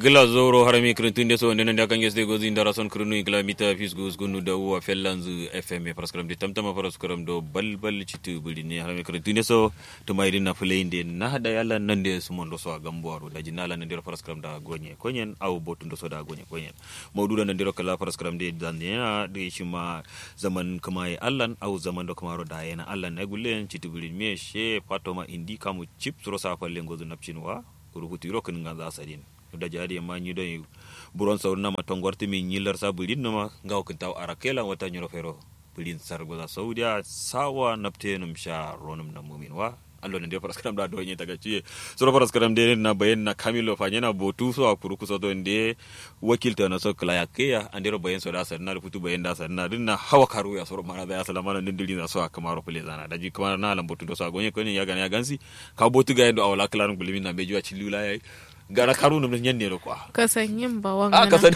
gila zoro harami kirintun so nenen da kange ste gozi ndara son kirinu igla mita fis goz gunu da uwa fellanzu fm paraskram de tamtama paraskram do balbal citu buli ne harami kirintun so to mai dinna fulay de na hada yalla nan de sumon do so a gamboaro da jinala nan de paraskram da gonye konyen aw botun do so da gonye konyen mawduda nan de kala paraskram de dan ne de shima zaman kuma ya allan aw zaman do kuma ro da yana allan na gulen citu buli me she patoma indi kamu chip ro sa falle gozu napchinwa ruhuti ro kan ga za sadin da jari ma nyi don buron saur na matong warti min nyilar sa bulin na ma ngaw kan taw arakela wata nyoro fero bulin sar goza saudiya sawa naptenum sha ronum na mumin wa allo ne faras karam da do nyi taga ciye so faras karam de na bayen na kamilo fa nyana botu so akuru kuso do nde wakilta na so kala yakeya andero bayen so da sar na futu bayen da sar na dinna hawa karu ya so mana da ya salama nan dindin na so kamaro pele zana da ji kuma na lam botu do so agonye ko ne ya gana ya gansi ka botu ga yendo awla kala ngulimi na bejuwa chilula yayi gara karu num nyen ne kwa kasan yin ba a wangana kasan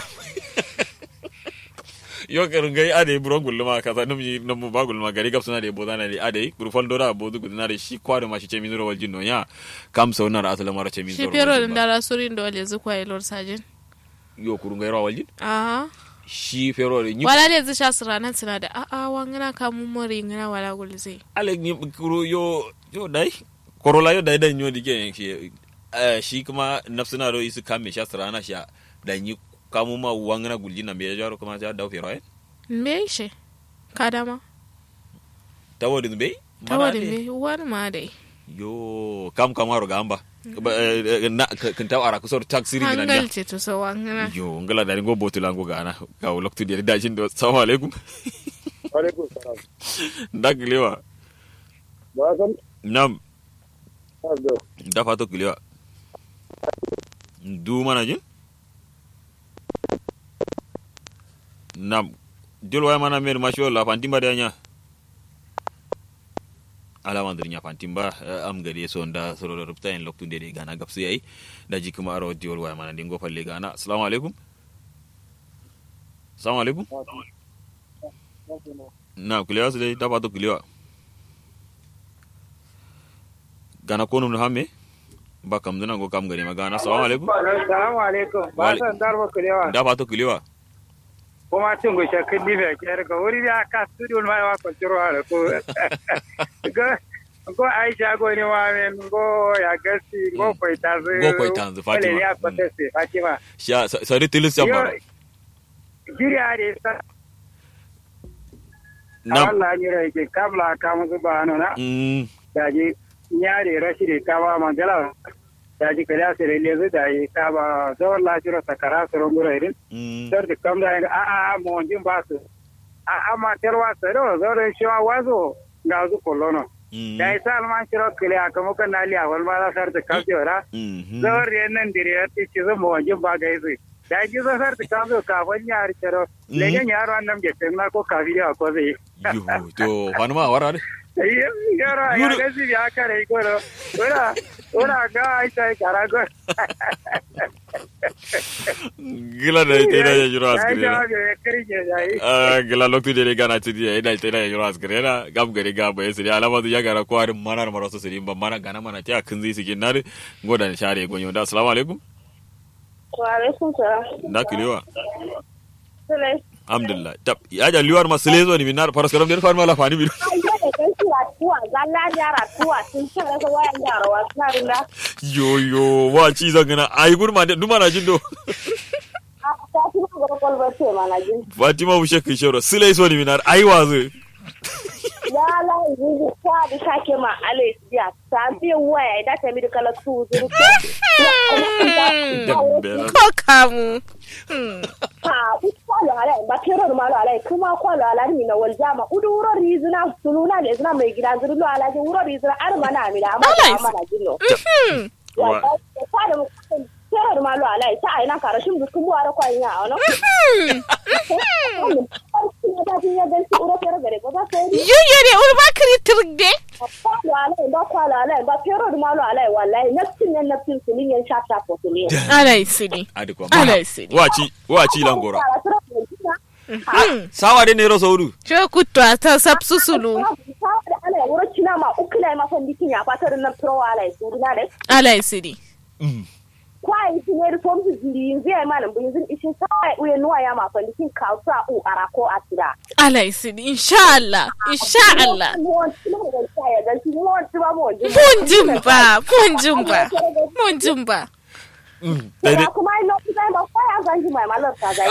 yo karu ngai ade buron gulma kasa num yi num ba gulma gari gap suna de bodana de ade gurfal dora bodu gudana de shi kwado ma shi ce minuro wal jinno ya kam so na asala mara ce minuro shi fero da dara surin da wale zuwa ilor sajin yo kuru ngai rawal jin aha shi fero de nyi wala ne zai sha suranan suna da a'a wangana kamun mori ngana wala gulze ale ni kuru yo yo dai korola yo dai dai nyo dike shi eh, shi kuma nafsuna ro isu kame sha sarana sha da nyi kamu ma wangana guljina me jaro kuma ja daw fero eh me shi kadama tawodin be ta wani me wani ma dai yo kam kamaro gamba Ba- eh, eh, na kan taw ara kusor taxi ring nan hangal ce to so wangana yo ngala dari go botula ngo gana ka loktu de da jin do assalamu alaikum alaikum salam dak lewa ba san nam ardo da fato kilewa du mana jin nam jol way mana mer masho la fantimba de nya ala wandir nya fantimba eh, am gade so nda soro do rupta en loktu de gana gapsu yayi da jikuma aro jol way mana dingo falle gana assalamu alaikum assalamu alaikum na kulewa su dai da fato kulewa gana konum no hamme ba kam dana go kam gari magana assalamu alaikum salamu alaikum ba Wale- san darba kulewa da fato kulewa kuma cin gushe kun dibe ke daga wuri da ka studio ma wa ko ciro ala ko go go aisha go ni wa men go ya gasi go ko itazu Go Koitanzu, Fatima. Wale ya ko tese fatima sha sari tilis yo yamba giri ade sa nam Allah ni rai ke kabla ka mu ba no na mm daji nyare rashidi ka ba mandela daji kada sere lezu dai ka ba zawar lafiyar sakara soro ngura irin mm sar da kam da a a mo jin ba su a a ma terwa sero zoro shi wa wazo ga zu kolono mm da isa alman shiro kile aka muka na liya wal ma da sar da kam jora mhm zoro re nan dire ti ci zo mo jin ba ga isu da ji zo sar da kam zo ka ban yar shiro Mhm. le gan yaro annam ge tenna ko ka biya ko zai yo to fanuma wara de yaro ya Yuru- ga si ya kare ko ro ora ora ga ai sai karago gila da ite da yajuro ai askire ga ga kare ke dai ah gila loktu de gana tidi ya ida ite da yajuro askire na gam gari ga ba yesiri alama du yagara ko arin manar maraso siri ba mana gana mana ta kun zai sigin na godan share gonyo da assalamu alaikum Waalaikum salam. da kilewa Sule. alhamdulillah tab ya ja liwar masle zo ni minar paraskaram der farma la fani bi Ai da da kai kira tuwa, zalla yara tuwa sun ce ga wayan yara wa suna rinda. yo yo wa ci zangana ai gurma de duma na jindo A ta ci ma ga kwalbar ce mana jin. fatima bushe kishoro sile so ni minar ai wazo Ya la yi kwa da sake ma ale ya ta bi waya da ta mi da kala tu zuru. Dembele. ko kamu Ha, ku kwalo ala ba kero ma lo ala kuma kwalo ala ni na wal jama udu wuro rizina suluna le zina mai gida zuru lo ala ji wuro rizina ar mana mi da amma Nice. mana jin lo. Wa- ta da mu kero ma lo ala ta ai na karashin bukun bu ara kwa nya ono. yuyo ne urba kiri turgde ala isini adiko ala isini wachi wachi langora sawa de nero sauru ce kutto ta sapsusulu ala isini kwai tineri fom su jiri yin zai mana bin zin ishin sai uye nuwa ya ma fandi kin kausa u arako atira ala isini insha Allah insha Allah mun mun jumba mun jumba mun jumba daidai Ba kuma ino ku zai ba kwai an zanji mai malar ta zai.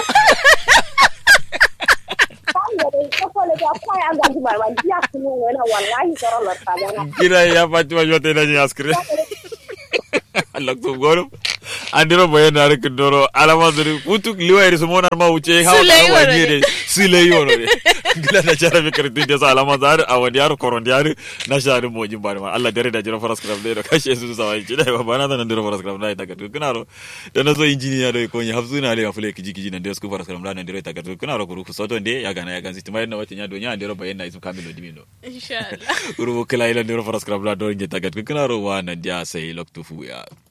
Kan da dai kafa da ta kwai an zanji mai malar ya kunu wani wallahi tsoron larta zai. kira ya fatima jota ina jin askire loktu goro andiro boyen na rek doro alama zuri putu liwa su mona ma wuce ha Sule yi wa wono ni ne. de sile yono de gila da jara be kar tunde sa alama zar a wani yaro koron yaro na shari mo jin bari ma Allah dare da jira faras kram de do kashe su sa wai kida ba bana da nan diro faras kram da ta gatu kana ro da na zo injiniya do ko ni hafsu na le afule kiji kiji nan de su faras kram da nan diro ta gatu kana ro kuru ku soto de ya gana ya ganzi timai na wata nya do nya andiro boyen na isu kamilo dimino insha Allah Urubu kila ila ndiro faras kram da do nje ta gatu kana ro wa nan dia sai loktu fu ya